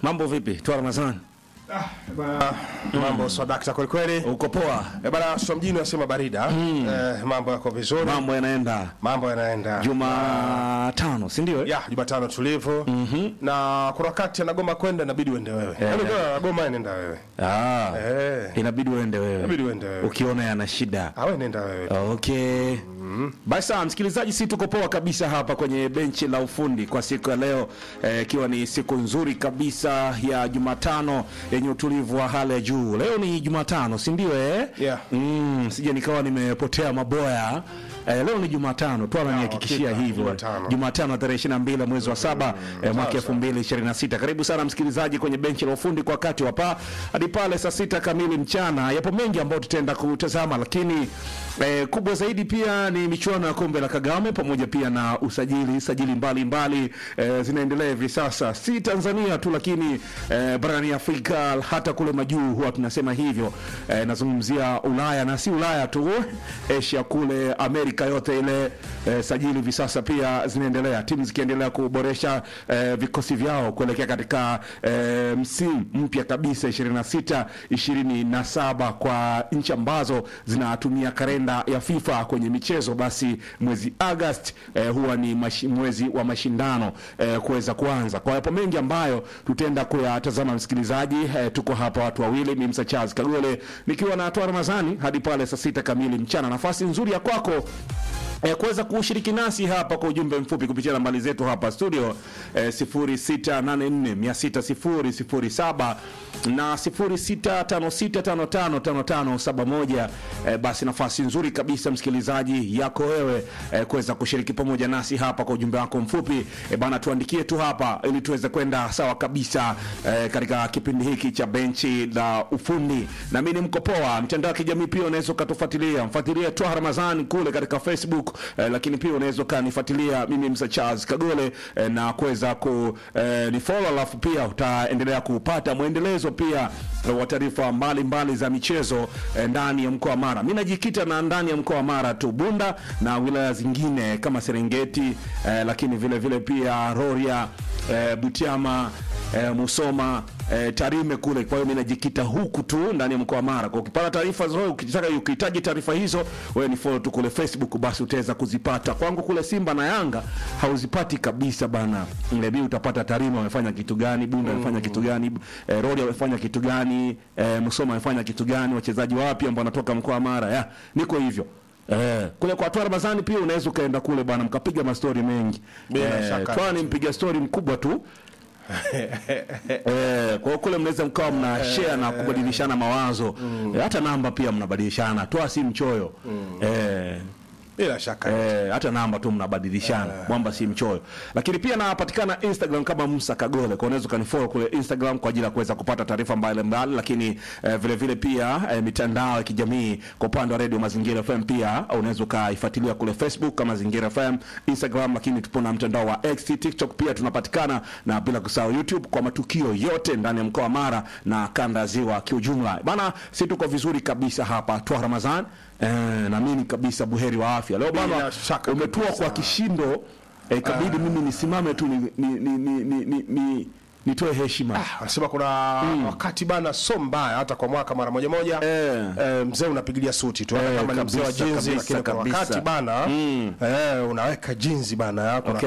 Mambo vipi? Toa Ramadhani. Mambo swadakta kweli kweli. Uko poa? Eh, bana sio mjini wasema barida. Eh, mambo yako vizuri. Mambo yanaenda. Mambo yanaenda. Jumatano, si ndio? eh? ya Jumatano tulivu. Na kuna wakati anagoma kwenda inabidi uende wewe. Yaani kwa anagoma nenda wewe. Ah. Eh. Inabidi uende Inabidi wewe. uende wewe. Ukiona yana shida. Ah, wewe nenda wewe. Okay. Basi sawa, msikilizaji, si tuko poa kabisa hapa kwenye benchi la ufundi kwa siku ya leo, eh, ikiwa ni siku nzuri kabisa ya Jumatano yenye utulivu wa hali ya juu. Leo ni Jumatano, si ndio eh? Yeah. Mm, sije nikawa nimepotea maboya. Eh, leo ni Jumatano tu ananihakikishia hakika, hivyo. Jumatano. Jumatano tarehe 22 mwezi wa saba eh, mwaka 2026. Karibu sana msikilizaji kwenye benchi la ufundi kwa wakati wa pa hadi pale saa sita kamili mchana. Yapo mengi ambayo tutaenda kutazama, lakini eh, kubwa zaidi pia ni michuano ya kombe la Kagame pamoja pia na usajili sajili mbalimbali eh, zinaendelea hivi sasa, si Tanzania tu, lakini eh, barani Afrika hata kule majuu huwa tunasema hivyo. Eh, nazungumzia Ulaya na si Ulaya tu, Asia kule Amerika yote ile eh, sajili hivi sasa pia zinaendelea, timu zikiendelea kuboresha eh, vikosi vyao kuelekea katika eh, msimu mpya kabisa 26 27 kwa nchi ambazo zinatumia kalenda ya FIFA kwenye michezo, basi mwezi Agosti eh, huwa ni mashi, mwezi wa mashindano eh, kuweza kuanza. Kwa yapo mengi ambayo tutaenda kuyatazama msikilizaji. Eh, tuko hapa watu wawili, mimi Msa Charles Kagole nikiwa na Toa Ramadhani hadi pale saa sita kamili mchana. Nafasi nzuri ya kwako eh, kuweza kushiriki nasi hapa kwa ujumbe mfupi kupitia nambari zetu hapa studio eh, 0684600007 na 0656555571 eh, basi nafasi nzuri kabisa msikilizaji yako wewe eh, kuweza kushiriki pamoja nasi hapa kwa ujumbe wako mfupi eh, bana tuandikie tu hapa ili tuweze kwenda sawa kabisa eh, katika kipindi hiki cha benchi la ufundi na mimi ni mkopoa mtandao wa kijamii pia unaweza ukatufuatilia mfuatilie Twaha Ramadhani kule katika Facebook eh, lakini pia unaweza ukanifuatilia mimi Msa Charles Kagole eh, na kuweza ku eh, ni follow alafu pia utaendelea kupata mwendelezo pia eh, wa taarifa mbalimbali za michezo eh, ndani ya mkoa wa Mara. Mimi najikita na ndani ya mkoa wa Mara tu Bunda na wilaya zingine kama Serengeti eh, lakini vile vile pia Rorya eh, Butiama eh, Musoma eh, Tarime kule. Kwa hiyo mimi najikita huku tu ndani ya mkoa wa Mara. Kwa ukipata taarifa zote, ukitaka ukihitaji taarifa hizo, wewe ni follow tu kule Facebook, basi utaweza kuzipata. Kwangu kule Simba na Yanga hauzipati kabisa bana. Mlebi utapata Tarime wamefanya kitu gani, Bunda wamefanya kitu gani, eh, Rorya wamefanya kitu gani, eh, Musoma wamefanya kitu gani, wachezaji wapi ambao wanatoka mkoa wa Mara. Ya, niko hivyo. Eh, kule kwa Toa Ramadhani pia unaweza ukaenda kule bwana mkapiga mastori mengi. Bila shaka. Toa ni mpiga stori mkubwa tu. Eh, kwa hiyo kule mnaweza mkawa mna share na kubadilishana mawazo eh, hata namba pia mnabadilishana. Toa si mchoyo eh, Bila shaka. Eh, hata namba tu mnabadilishana mwamba si mchoyo lakini pia napatikana instagram kama musa kagole kwa unaweza ukanifollow kule instagram kwa ajili ya kuweza kupata taarifa mbalimbali lakini eh, vile vile pia eh, mitandao ya kijamii kwa upande wa radio mazingira fm pia unaweza ukaifuatilia kule facebook kama mazingira fm instagram lakini tupo na mtandao wa x tiktok pia tunapatikana na bila kusahau youtube kwa matukio yote ndani ya mkoa wa mara na kanda ya ziwa kiujumla bana si tuko vizuri kabisa hapa twa ramadhan Eh, naamini kabisa buheri wa afya leo bana Bila shaka umetua kabisa. kwa kishindo eh, kabidi mimi nisimame tu ni, ni, ni, ni, ni, ni, ni, nitoe heshima Wanasema kuna wakati bana so mbaya hata kwa mwaka mara moja moja. Eh. Eh, mzee unapigilia suti tu hata Eh, kama ni mzee wa kabisa, jinzi kabisa, lakini kuna kabisa. wakati bana eh, unaweka jinzi bana yako Okay.